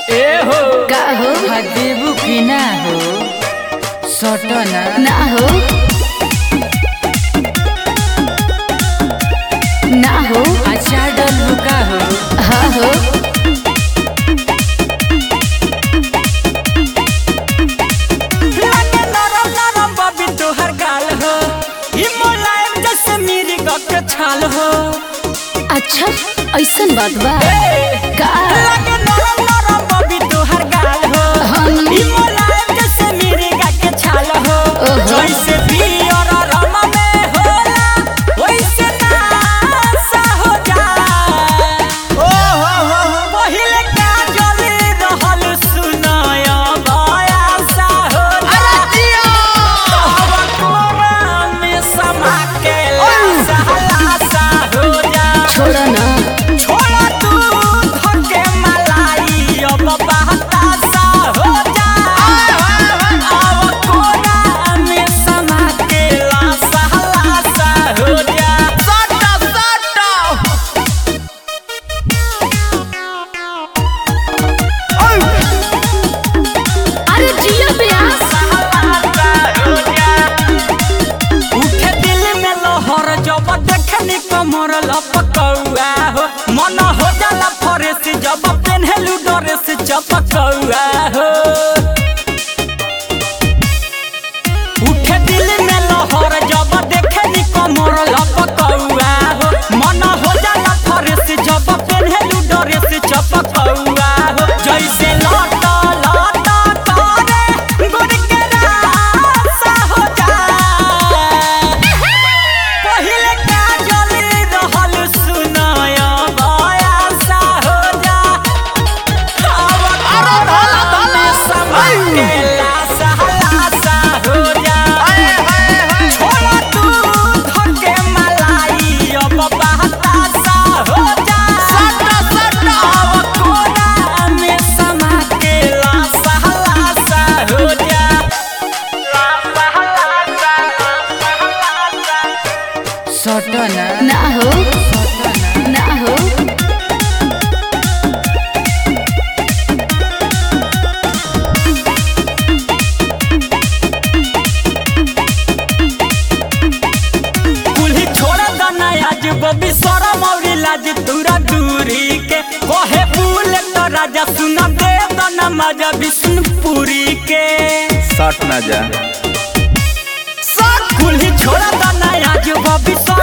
ए हो का हो हा देबू की ना हो सटना ना हो ना हो अच्छा डलू का हो हाँ हो लागे नरम नरम बबी तोहर गाल हो ई मुलायम जैसे मेरी गक छाल हो अच्छा ऐसन बात बा का लागे नरम नरम बबी तोहर गाल हो हम ई मुलायम जैसे मेरी गक छाल हो ओहो। जैसे पियर रम में होला वैसे नासा हो जा ओ हो हो पहिले का जली रहल सुनाया बयासा हो जा तोहरा कोरा में समा के लासा लासा हो जा छोड़ ना छोड़ा तू धके मलाई अब बहतासा हो जा अब कोरा में समा के लासा लासा हो जा सटा सटा अरे जिया ब्यास उठे दिल में लहर जब देखनी कमर लपकौआ हो मन हो जाला फरेस जब पेन्हलू ड्रेस चपकौआ हो उठे दिल में लहर जब देखनी कमर लपकौआ हो मन हो जाला फरेस जब पेन्हलू ड्रेस चपकौआ हो जैसे लट लट करे गुड़ के रासा हो जा पहिले काजल रहल सुनाया बयासा हो जा अरे भला भला समय के लासा लासा हो जा छोड़ा तू धके मलाई अब बहतासा हो जा सटा सटा अब कोरा में समा के लासा लासा हो जा लासा लासा लासा सटना ना हो सटना ना हो कुल्ही छोड़ा दना आज बबी शरम और लाज दूरा दूरी के कहे फूल तो राजा सुन दे दना मजा विष्णुपुरी के सट ना जा कुल्ही छोड़ा दना आज बबी शरम